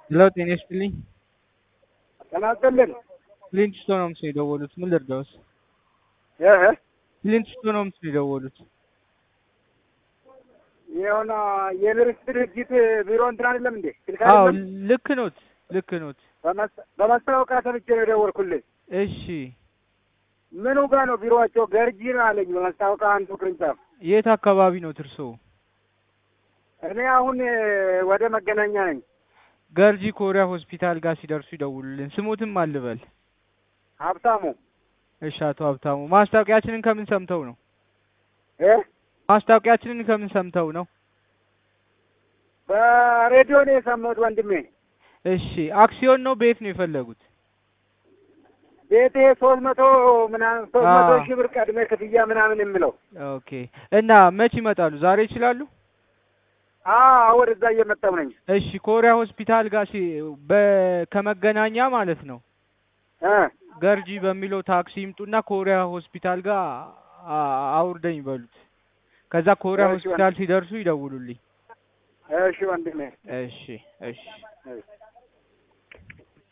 ሄሎ ጤና ይስጥልኝ። ጤና ይስጥልን። ክሊንት ስቶን ሆምስ ነው የደወሉት። ምን ልርዳዎት? እህ ክሊንት ስቶን ሆምስ ነው የደወሉት። የሆነ የብርስ ድርጅት ቢሮ እንትን አይደለም እንዴ? ስልክ አዎ አይደለም? ልክ ኖት፣ ልክ ኖት። በመስ- በማስታወቂያ ሰምቼ ነው የደወልኩልህ። እሺ ምኑ ጋር ነው ቢሮአቸው? ገርጂ ነው አለኝ በማስታወቂያ አንዱ ቅርንጫፍ። የት አካባቢ ነው ትርሶ? እኔ አሁን እ፣ ወደ መገናኛ ነኝ። ገርጂ ኮሪያ ሆስፒታል ጋር ሲደርሱ ይደውሉልን። ስሙትም አልበል። ሀብታሙ እሺ አቶ ሀብታሙ ማስታወቂያችንን ከምን ሰምተው ነው? እ ማስታወቂያችንን ከምን ሰምተው ነው? በሬዲዮ ነው የሰማሁት ወንድሜ። እሺ አክሲዮን ነው ቤት ነው የፈለጉት? ቤቴ ሶስት መቶ ምናምን ሶስት መቶ አዎ። ሺህ ብር ቀድሜ ክፍያ ምናምን የምለው ኦኬ እና መች ይመጣሉ? ዛሬ ይችላሉ? አዎ ወደዛ እየመጣሁ ነኝ። እሺ ኮሪያ ሆስፒታል ጋር ሲ በ- ከመገናኛ ማለት ነው እ ገርጂ በሚለው ታክሲ ይምጡና ኮሪያ ሆስፒታል ጋር አ- አውርደኝ በሉት። ከዛ ኮሪያ እሺ ሆስፒታል ሲደርሱ ይደውሉልኝ። እሺ ወንድሜ እሺ እሺ